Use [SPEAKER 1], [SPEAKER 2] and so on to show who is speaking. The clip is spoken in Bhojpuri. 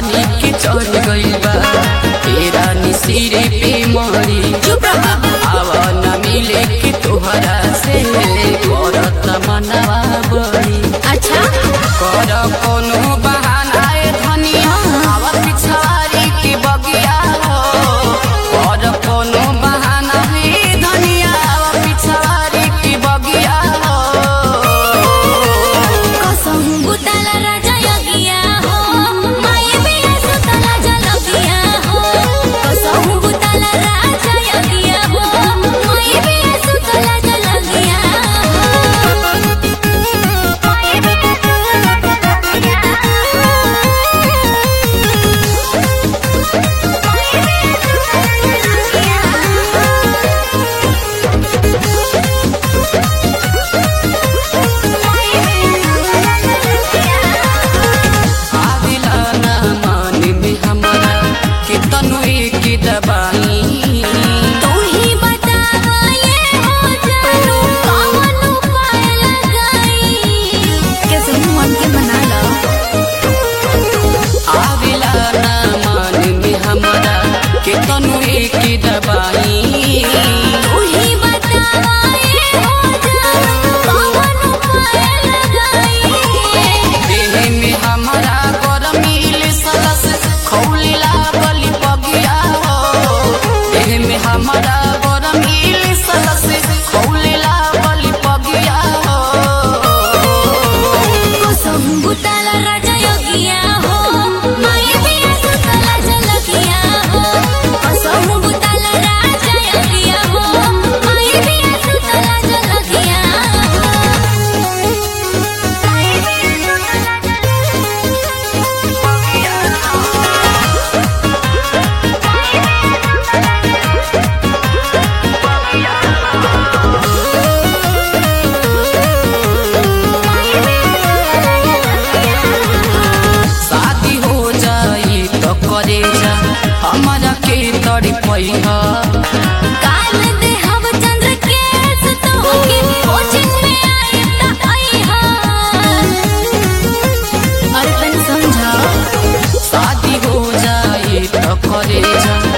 [SPEAKER 1] जवानी के चढ़ गइल बा तेरा निसिरे पे मरी
[SPEAKER 2] चुप रहो
[SPEAKER 1] आवा न मिले के तोहरा से करत मनवा बड़ी
[SPEAKER 2] अच्छा
[SPEAKER 1] कर कोनो बहाना ए धनिया आवा पिछारी के बगिया हो कर कोनो बहाना ए धनिया आवा पिछारी के बगिया हो
[SPEAKER 2] कसम बुतला राजा यगिया हो माये बिया सुतला जलगिया हो कसम बुतला राजा यगिया हो माये बिया सुतला जलगिया हो माये बिया सुतला जलगिया
[SPEAKER 1] आविला ना मान में हमारा के तनुए के दबाई
[SPEAKER 2] तू ही बतावा ये हो जानू कौन उपाय लगाई कैसे मन के बना लो
[SPEAKER 1] आविला ना मान में हमारा के तनुए के दबाई
[SPEAKER 2] तू ही बतावा ये हो जानू कौन उपाय लगाई
[SPEAKER 1] देह में हमारा गरमील सलस खौलिला बलि पगिया हो देह में हमारा गरमील सलस खौलिला बलि पगिया हो
[SPEAKER 2] कसम बुतला राजा योगिया हो माये बिया सुतला जलगिया हो कसम बुतला राजा योगिया हो माये बिया सुतला जलगिया हो माये बिया सुतला
[SPEAKER 1] शादी हो जाई तो करे जा हमारा के तड़ी पैहा
[SPEAKER 2] काल दे हम चंद्र के सतो के कोचिंग में आई त आई हा अरे तनी समझा
[SPEAKER 1] शादी हो जाई तो करे जा